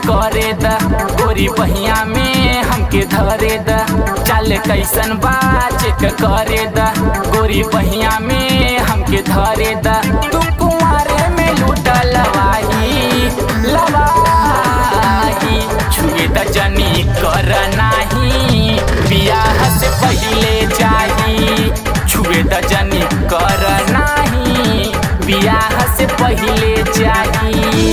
करे द गोरी बहिया में हमके धरे द चल कैसन बा चेक करे द गोरी बहिया में हमके धरे द तू कुमारे में लूट लवाही लवाही छुए द जनी कर नाही बियाह से पहिले चाही छुए द जनी कर नाही बियाह से पहिले चाही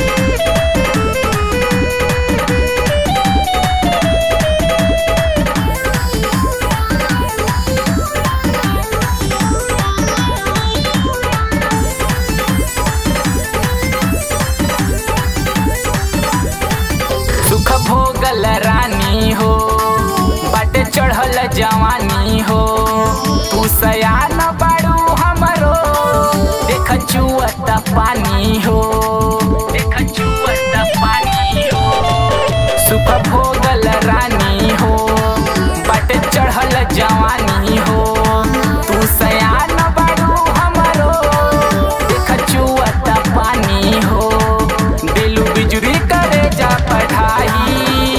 सुख भोगल रानी हो बट चढ़ल जवानी हो तू सयान बाड़ू हमरो देख चुअत पानी हो देख चुअत पानी हो सुख भोगल रानी हो बट चढ़ल जवानी हो तू सयान बाड़ू हमरो देख चुअत पानी हो दिलू बिजुरी करे जा पढ़ाई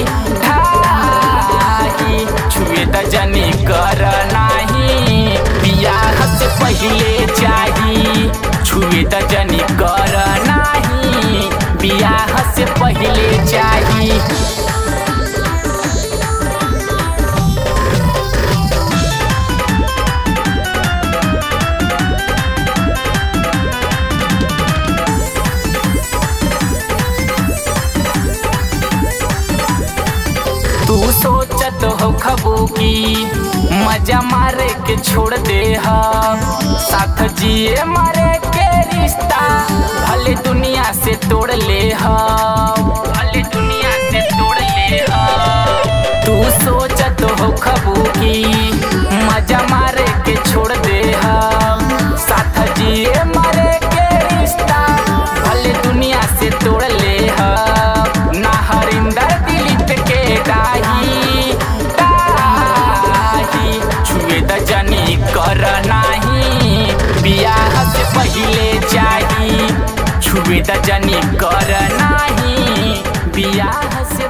ढाई छुए त जनी कर नाही बियाह से पहिले चाही छुए त जनी कर नाही बियाह से पहिले चाही तू सोचत हो खबू की मजा मारे के छोड़ दे हम साथ जिए मारे के रिश्ता भले दुनिया से तोड़ ले हम भले दुनिया से तोड़ ले हम तू सोचत हो खबू की मजा मारे के छोड़ दे हम साथ जिए मारे के रिश्ता भले दुनिया से तोड़ ले हम ना हरिंदर दिलीप के डाही डाही छुए द जनी कर नाही बियाह से पहिले चाही छुए द जनी कर नाही बियाह से